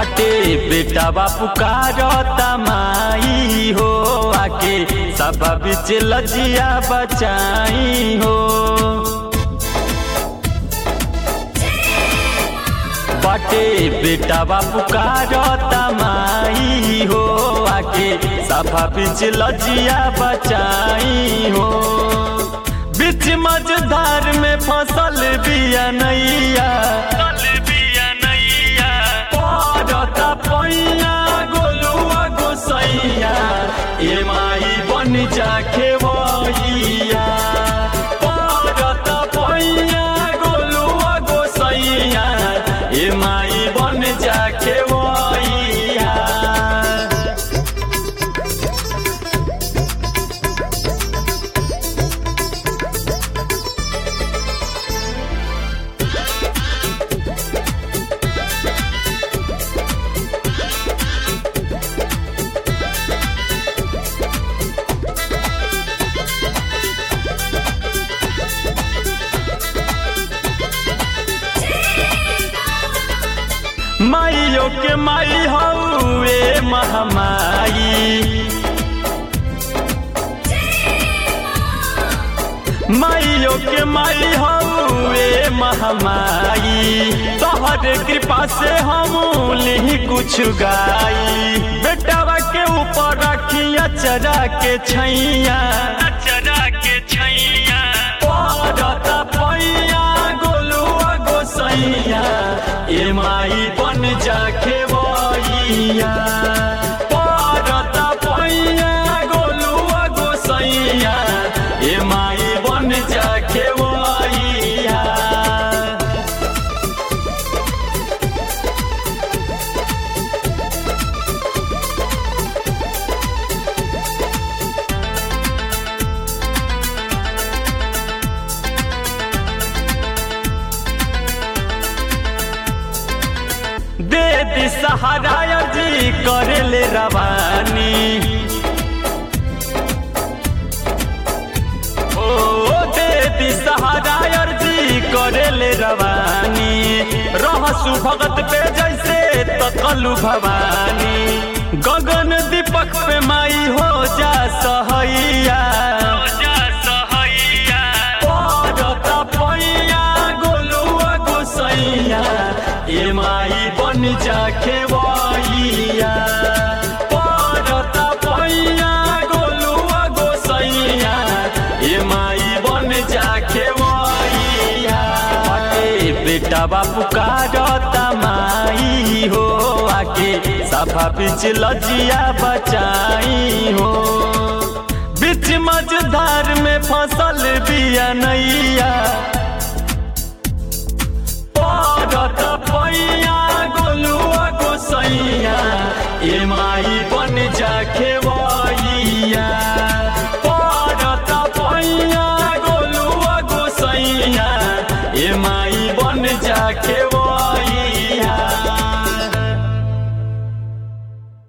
बाटे बेटा बापू कारता माई हो आके सभा बीच लजिया बचाई हो बाटे बेटा बापू कारता माई हो आके सभा बीच लजिया बचाई हो बीच मझधार में फसल बिया नैया पड़ता पैया गोलुआ गोसैया ए माई बन जा खेवैया पड़ता पैया गोलुआ गोसैया ए माई बन जा खेवैया माइयो के माई हौए महामाई माइयो के माई हौए महामाई तोहर कृपा से हम लिही कुछ गाई बेटावा के ऊपर रखिया चरा के छैया चरा के छैया पड़ता पैया गोलुआ गोसैया ए माई बन जा खेवैया पड़ता पैया गोलुआ गोसैया ए माई बन जा खेवैया दे दी सहारा जी करे ले रवानी ओ दे दी सहारा जी करे ले रवानी रहसु भगत पे जैसे तकलु भवानी गगन दीपक पे माई हो जा सहैया पड़ता पैया गोलुआ गोसैया ए माई बन जा खेवैया पड़ता पैया गोलुआ गोसैया ए माई बन जा खेवैया बाटे बेटा बापू कारता माई हो आके सभा बीच लजिया बचाई हो बीच मझधार में फसल बिया नैया पड़ता पैया गोलुआ गोसैया ए माई